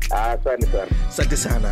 Ah, Asante sana. asante sana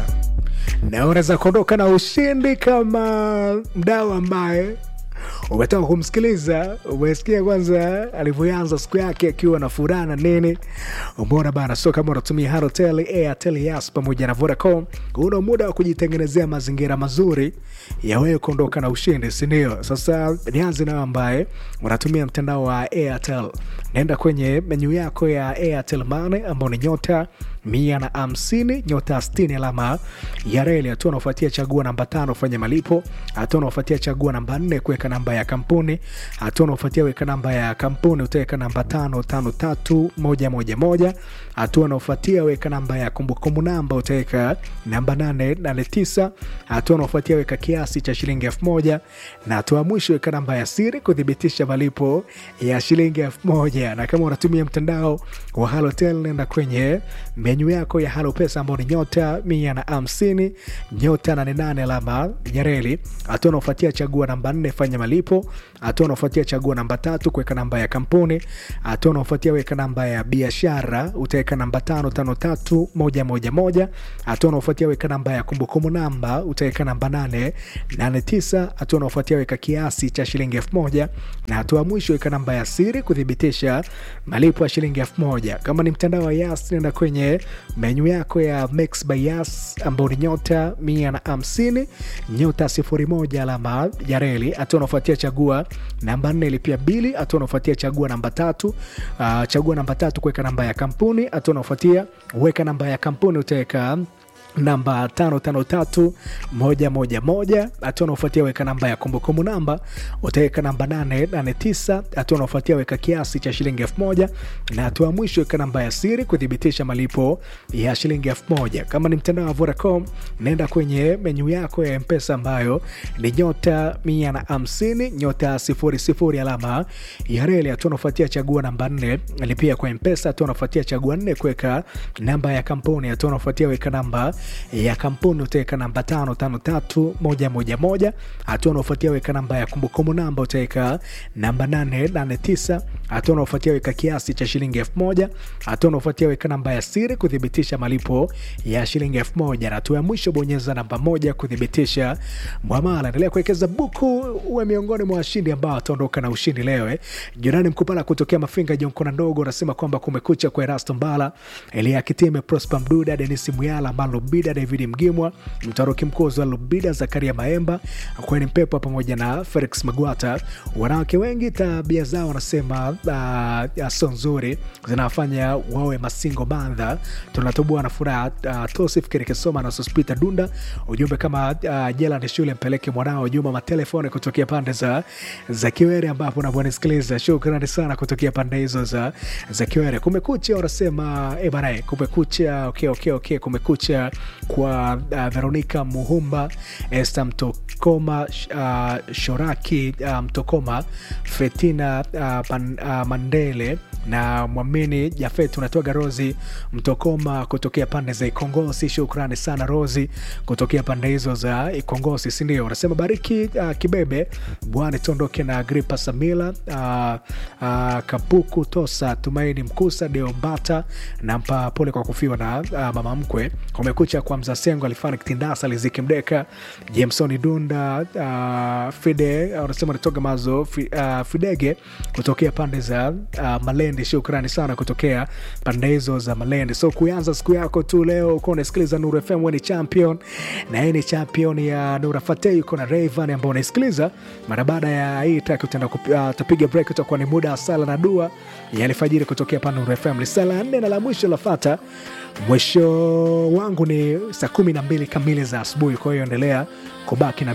na unaweza kuondoka na ushindi kama mdau ambaye umetoka kumsikiliza umesikia kwanza alivyoanza siku yake akiwa na furaha na nini umeona bana so kama unatumia harotel airtel yas pamoja na vodacom una muda wa kujitengenezea mazingira mazuri ya wewe kuondoka na ushindi sindio sasa nianze nayo ambaye unatumia mtandao wa airtel naenda kwenye menyu yako ya airtel mane ambao ni nyota mia na hamsini nyota stini alama ya reli hatua unaofuatia chagua namba tano fanya malipo hatua unaofuatia chagua namba nne kuweka namba ya kampuni hatua unaofuatia weka namba ya kampuni utaweka namba tano tano tatu moja moja moja hatua unaofuatia weka namba ya kumbukumbu namba utaweka namba nane nane tisa hatua unaofuatia weka kiasi cha shilingi elfu moja na hatua ya mwisho weka namba ya siri kuthibitisha malipo ya shilingi elfu moja na kama unatumia mtandao wa halotel nenda kwenye menyu yako ya halo pesa ambao ni nyota mia na hamsini nyota nane nane alama ya reli hatua unaofuatia chagua namba nne fanya malipo hatua unaofuatia chagua namba tatu kuweka namba ya kampuni hatua unaofuatia weka namba ya biashara utaweka namba tano tano tatu moja moja moja hatua unaofuatia weka namba ya kumbukumbu namba utaweka namba nane nane tisa hatua unaofuatia weka kiasi cha shilingi elfu moja na hatua ya mwisho weka namba ya siri kuthibitisha malipo ya shilingi elfu moja kama ni mtandao wa yas nenda kwenye menyu yako ya Mix by Yas ambao ni nyota mia na hamsini nyota sifuri moja alama ya reli hatua unaofuatia chagua namba nne lipia bili hatua unaofuatia chagua namba tatu uh, chagua namba tatu kuweka namba ya kampuni hatua unaofuatia weka namba ya kampuni utaweka namba tano tano tatu moja moja moja hatua unaofuatia weka namba ya kumbukumbu namba utaweka namba nane nane tisa hatua unaofuatia weka kiasi cha shilingi elfu moja na hatua ya mwisho weka namba ya siri kuthibitisha malipo ya shilingi elfu moja kama ni mtandao wa vodacom naenda kwenye menyu yako ya mpesa ambayo ni nyota mia na hamsini nyota sifuri sifuri alama ya reli hatua unaofuatia chagua namba nne lipia kwa mpesa hatua unaofuatia chagua nne kuweka namba ya kampuni hatua unaofuatia weka namba ya kampuni utaweka namba tano tano tatu moja moja moja hatua unaofuatia weka namba ya kumbukumbu namba utaweka namba nane nane tisa hatua unaofuatia weka kiasi cha shilingi elfu moja hatua unaofuatia weka namba ya siri kuthibitisha malipo ya shilingi elfu moja na hatua ya mwisho bonyeza namba moja kuthibitisha mwamala endelea kuwekeza buku uwe miongoni mwa washindi ambao wataondoka na ushindi leo eh. jirani mkupala kutokea mafinga jonkona ndogo unasema kwamba kumekucha kwa erasto mbala elia kitime prosper mduda denis muyala malo Lubida, David Mgimwa, Mtaroki Mkozi wa Lubida, Zakaria Maemba, Kweni Mpepa pamoja na Felix Magwata. Wanawake wengi tabia zao wanasema uh, sio nzuri, zinawafanya wawe masingo bandha. Tunatoboa na furaha. Uh, Tosif Kirikisoma na Sospita Dunda, ujumbe kama uh, jela ni shule, mpeleke mwanao Juma matelefoni kutokea pande za, za Kiwere ambapo unavyonisikiliza. Shukrani sana kutokea pande hizo za, za Kiwere. Kumekucha wanasema eh bana, kumekucha. Okay, okay, okay, kumekucha kwa uh, Veronica Muhumba, Esther Mtokoma, uh, Shoraki uh, Mtokoma, Fetina uh, pan, uh, Mandele na Mwamini Jafet, unatoaga Rozi Mtokoma kutokea pande za Ikongosi. Shukrani sana Rozi kutokea pande hizo za Ikongosi, sindio? Unasema bariki uh, Kibebe Bwana Tondoke na Agripa Samila uh, uh, Kapuku Tosa Tumaini Mkusa Deombata na mpa pole kwa kufiwa na uh, mama mkwe. Kumekucha kwa Mzasengo alifani Kitindasa Liziki Mdeka Jamesoni Dunda uh, Fide unasema uh, nitoga mazo fi, uh, Fidege kutokea pande za uh, Malende. Shukrani sana kutokea pande hizo za Malende. So kuanza siku yako tu leo uko unasikiliza Nuru FM, wewe ni champion na hii ni champion ya Nura Fateh, uko na Rayvan ambao unaisikiliza. Mara baada ya hii track utaenda kupiga uh, break, utakuwa ni muda wa sala na dua ya alfajiri kutokea pa Nuru FM. Ni sala nne na la mwisho lafata mwisho wangu ni saa kumi na mbili kamili za asubuhi. Kwa hiyo endelea kubaki na